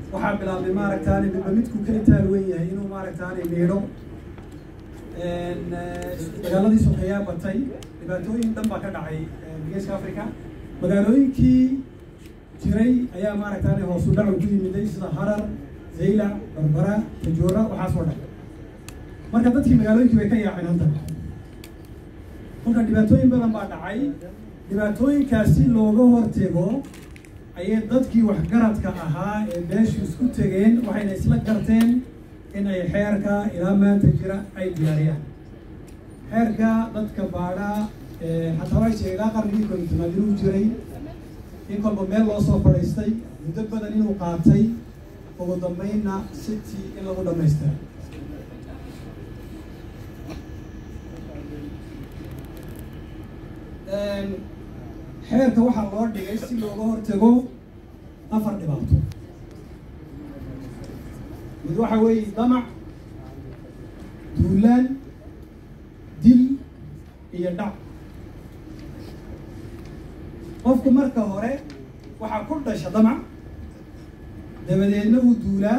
waxaa bilaabmay maaragtaani midba midku ka itaal wen yahay inuu maaragtaani miidho dagaaladii sokeeyaa batay dhibaatooyin dhan baa ka dhacay geeska africa magaalooyinkii jiray ayaa maaragtaani hoosu dhacu ku yimiday sida harar zaylac barbara tajoora waxaasoo dhan marka dadkii magaalooyinkii bay ka yaaceen hanta marka dhibaatooyin badan baa dhacay dhibaatooyinkaasi looga hortego ayay dadkii waxgaradka ahaa ee meeshu isku tegeen waxayna isla garteen in ay xeerka ilaa maanta jira ay diyaariyaan xeerka dadka baadhaa hataa way sheegay ilaa qarnigii kontonaad inuu jiray in kolba meel loo soo fadhiistay muddo badan inuu qaatay ugu dambeynna city in lagu dhamaystira xeerka waxaa loo dhigay si looga hortago afar dhibaato mid waxa weeye damac duulaan dil iyo dhac qofku marka hore waxaa ku dhasha damac dabadeedna uu duulaa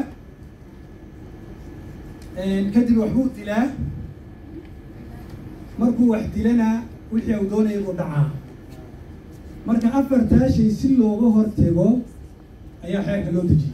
kadib waxbuu dilaa markuu wax dilana wixii uu doonaya buu dhacaa marka afartaa shay si looga hortego ayaa xeerka loo dejiyey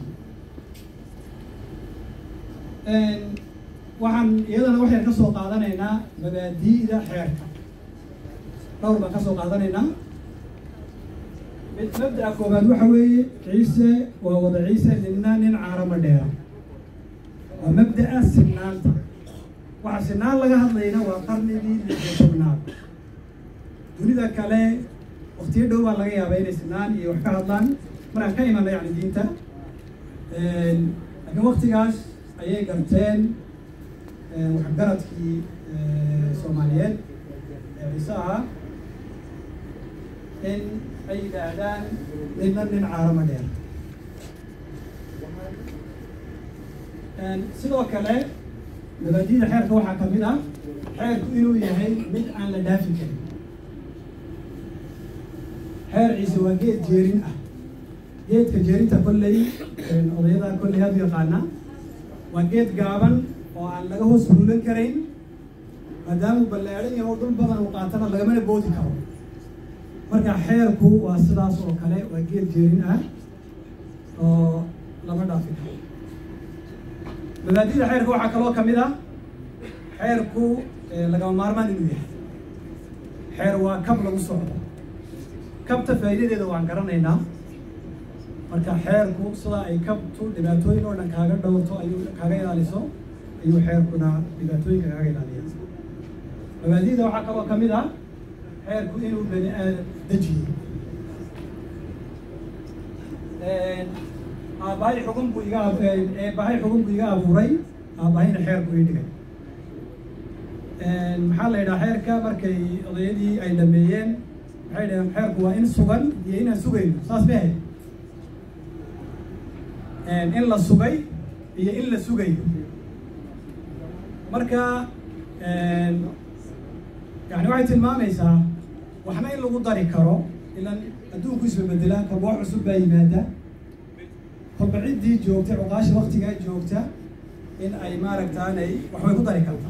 waxaan iyadana waxaan ka soo qaadanaynaa mabaadi'da xeerka dhowr baan ka soo qaadanaynaa mid mabda'a koobaad waxa weeye ciise waa wada ciise ninna nin caarama dheera waa mabda'a sinaanta waxa sinaan laga hadlayna waa qarnigii lixyo tobnaad dunida kale waktiyo dhow baa laga yaabaa inay sinaan iyo wax ka hadlaan markaan ka imana yani diinta laakiin waktigaas ayay garteen waxgaradkii soomaaliyeed ee ciise ahaa in ay yidhaahdaan ninna nin caarama dheer sidoo kale mabaadida xeerka waxaa ka mid ah xeerku inuu yahay mid aan la dhaafi karin xeer ciise waa geed jeerin ah geedka jeerinta kolley odayada kolley aad u yaqaana waa geed gaaban oo aan laga hoos fuulan karayn maadaamuu ballaadhan yaho dhul badan uu qaatana lagamana boodi karo marka xeerku waa sidaas oo kale waa geed jeerin ah oo lama dhaafi karo mabaadida xeerka waxaa kaloo kamid ah xeerku lagama maarmaan inuu yahay xeer waa kab lagu socdo kabta faa'iidadeeda waan garanaynaa marka xeerku sida ay kabtu dhibaatooyin oo dhan kaaga dhowrto ayuu kaaga ilaaliso ayuu xeerkuna dhibaatooyinka kaaga ilaaliya mabaadida waxaa kaloo kamid ah xeerku inuu bani aadam dejiyo aabbahay xugun buu iga eebbahay xugun buu iga abuuray aabbahayna xeerku ii dhigay maxaa la yidhaha xeerka markay odayadii ay dhameeyeen waxay dhaheen xeerku waa in sugan iyo inaan sugayno saas ma ahayd in la sugay iyo in la sugayo marka yani waxay tilmaamaysaa waxna in lagu dari karo ilan adduunku isbabedelaa kolba wax cusub baa yimaada kolba ciddii joogtay cuqaasha waktigaa joogta in ay maaragtaanay waxbay ku dari kartaa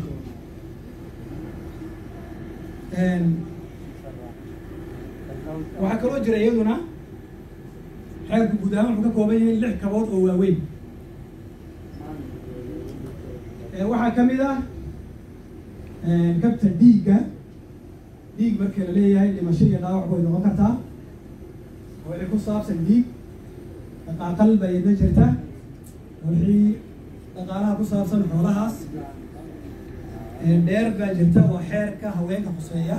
waxaa kaloo jira iyaduna xeerku guud ahaan wuxuu ka kooban yahay lix kabood oo waaweyn waxaa kamid ah kabta dhiigga dhiig marka la leeyahay dhimasho iyo dhaawac way noqon kartaa wixii ku saabsan dhiig dhaqaaqal baa idna jirta wixii dhaqaalaha ku saabsan xoolahaas dheer baa jirta oo xeerka haweenka khuseeya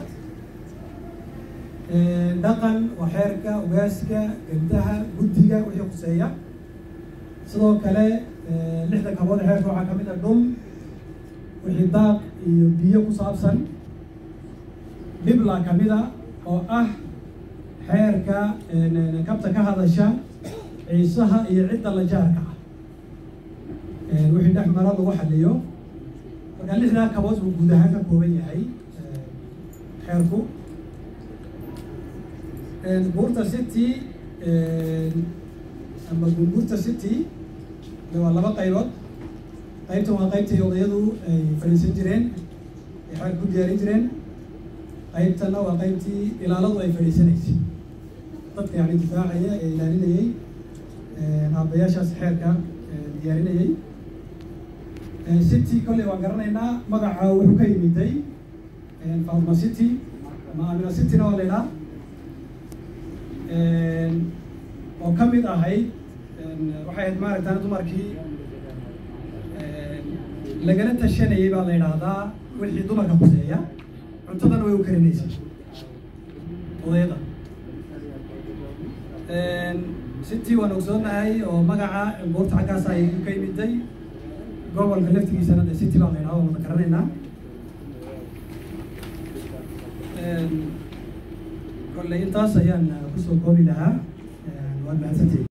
dhaqan waa xeerka ugaaska gandaha guddiga wixii khuseeya sidoo kale lixda kabood xeerka waxaa kamid ah dhul wixii daaq iyo biyo ku saabsan dhibla kamid a oo ah xeerka kabta ka hadasha ciisaha iyo cidda la jaarka ah wixii dhex mara lagu xaliyo marka lixdaa kabood buu guud ahaan ka kooban yahay xeerku buurta city ama gumbuurta city waa laba qaybood qaybtan waa qaybtii odayadu ay fadhiisan jireen ay xaag ku diyaarin jireen qaybtanna waa qaybtii ilaaladu ay fadhiisanaysay dadka yani difaacaya ee ilaalinayay aabayaashaas xeerka diyaarinayay city kolley waan garanaynaa magaca wuxuu ka yimiday fatima city ama amina cityna waa la idhaa oo ka mid ahayd waxay ahayd maaragtaan dumarkii lagala tashanayay baa la yidhaahdaa wixii dumarka kuseeya cuntadana way u karinaysay odayada city waan ogsoonahay oo magaca buurta xaggaas ay ka yimiday gobolka laftigiisana de city baa la yidhahda waan wada garanaynaa kolley intaas ayaan kusoo koobi lahaa waad mahadsantihi